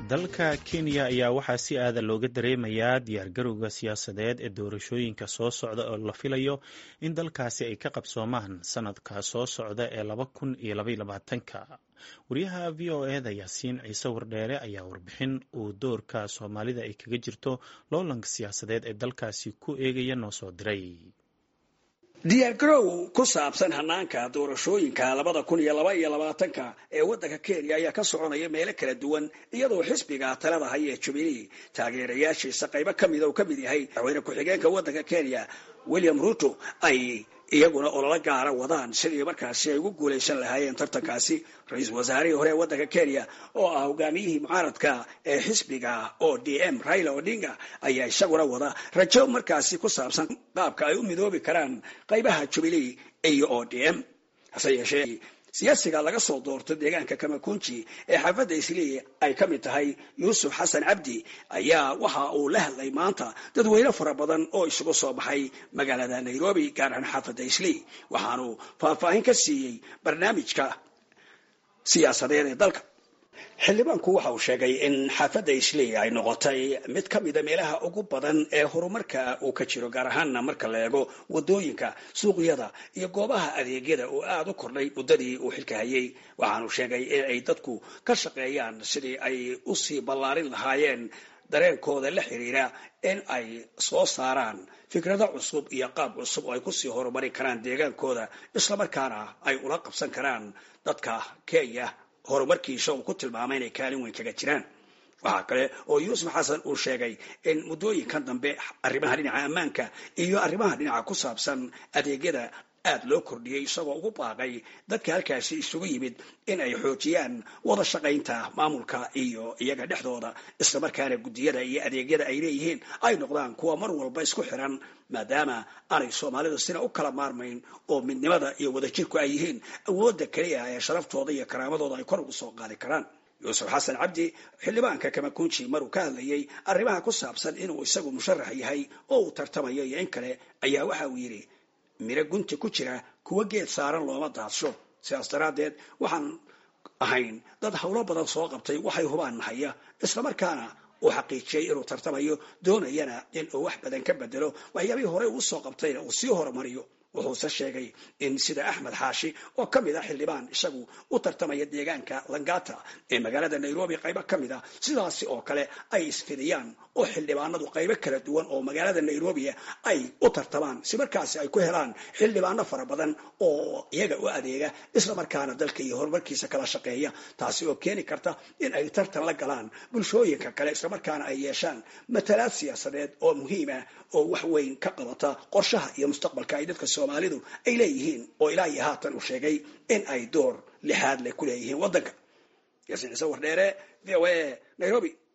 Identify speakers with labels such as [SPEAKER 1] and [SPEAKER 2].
[SPEAKER 1] dalka kenya ayaa waxaa si aada looga dareemayaa diyaargarowga siyaasadeed ee doorashooyinka soo socda oo la filayo in dalkaasi ay ka qabsoomaan sanadka soo socda ee laba kun iyo labayolabaatanka wariyaha v o eda yaasiin ciise wardheere ayaa warbixin uu doorka soomaalida ay kaga jirto loolanka siyaasadeed ee dalkaasi ku eegaya noo soo diray
[SPEAKER 2] diyaargarow ku saabsan hanaanka doorashooyinka labada kun iyo laba iyo labaatanka ee waddanka kenya ayaa ka soconaya meelo kala duwan iyadoo xisbiga talada haya ee jubilee taageerayaashiisa qaybo ka mida uu ka mid yahay madaxweyne ku-xigeenka waddanka kenya william ruto ay iyaguna ololo gaara wadaan sidii markaasi ay ugu guulaysan lahaayeen tartankaasi ra-iisul wasaarihii hore ee waddanka kenya oo ah hogaamiyihii mucaaradka ee xisbiga o d m raila odinga ayaa isaguna wada rajo markaasi ku saabsan qaabka ay u midoobi karaan qaybaha jubilee iyo o d m hase yeeshee siyaasiga laga soo doorto deegaanka kamakunji ee xaafadda islii ay ka mid tahay yuusuf xasan cabdi ayaa waxa uu la hadlay maanta dadweyne fara badan oo isugu soo baxay magaalada nairobi gaar ahaan xaafadda islii waxaanu faahfaahin ka siiyey barnaamijka siyaasadeed ee dalka xildhibaanku waxa uu sheegay in xaafadda islii ay noqotay mid ka mida meelaha ugu badan ee horumarka uu ka jiro gaar ahaanna marka la eego wadooyinka suuqyada iyo goobaha adeegyada oo aada u kordhay muddadii uu xilka hayay waxaanu sheegay in ay dadku ka shaqeeyaan sidii ay usii ballaarin lahaayeen dareenkooda la xiriira in ay soo saaraan fikrado cusub iyo qaab cusub oo ay kusii horumari karaan deegaankooda islamarkaana ay ula qabsan karaan dadka kenya horumarkiisa uu ku tilmaamay inay kaalin weyn kaga jiraan waxaa kale oo yuusuf xasan uu sheegay in muddooyinkan dambe arrimaha dhinaca ammaanka iyo arrimaha dhinaca ku saabsan adeegyada aada loo kordhiyey isagoo ugu baaqay dadka halkaasi isugu yimid in ay xoojiyaan wada shaqaynta maamulka iyo iyaga dhexdooda islamarkaana guddiyada iyo adeegyada ay leeyihiin ay noqdaan kuwa mar walba isku xiran maadaama aanay soomaalida sina u kala maarmayn oo midnimada iyo wadajirku ay yihiin awoodda keliya ee sharaftooda iyo karaamadooda ay kor ugu soo qaadi karaan yuusuf xasan cabdi xildhibaanka kamakunji maruu ka hadlayay arrimaha ku saabsan inuu isagu musharax yahay oo uu tartamayo iyo in kale ayaa waxa uu yidhi miro gunti ku jira kuwa geed saaran looma daadsho sidaas daraaddeed waxaan ahayn dad howlo badan soo qabtay waxay hubaan nahaya islamarkaana uu xaqiijiyey inuu tartamayo doonayana in uu wax badan ka bedelo waxyaabihii horey uu soo qabtayna uu sii horumariyo wuxuuse sheegay in sida axmed xaashi oo ka mid a xildhibaan isagu u tartamaya deegaanka langata ee magaalada nairobi qaybo ka mid a sidaasi oo kale ay isfidiyaan oo xildhibaanadu qaybo kala duwan oo magaalada nairobia ay u tartamaan si markaasi ay ku helaan xildhibaano fara badan oo iyaga u adeega islamarkaana dalka iyo horumarkiisa kala shaqeeya taasi oo keeni karta in ay tartan la galaan bulshooyinka kale islamarkaana ay yeeshaan matalaad siyaasadeed oo muhiim ah oo wax weyn ka qabata qorshaha iyo mustaqbalka ay dadka soomaalidu ay leeyihiin oo ilaa iyo haatan uu sheegay in ay door lixaad leh ku leeyihiin waddanka yaasiin ciise wardheere v o a nairobi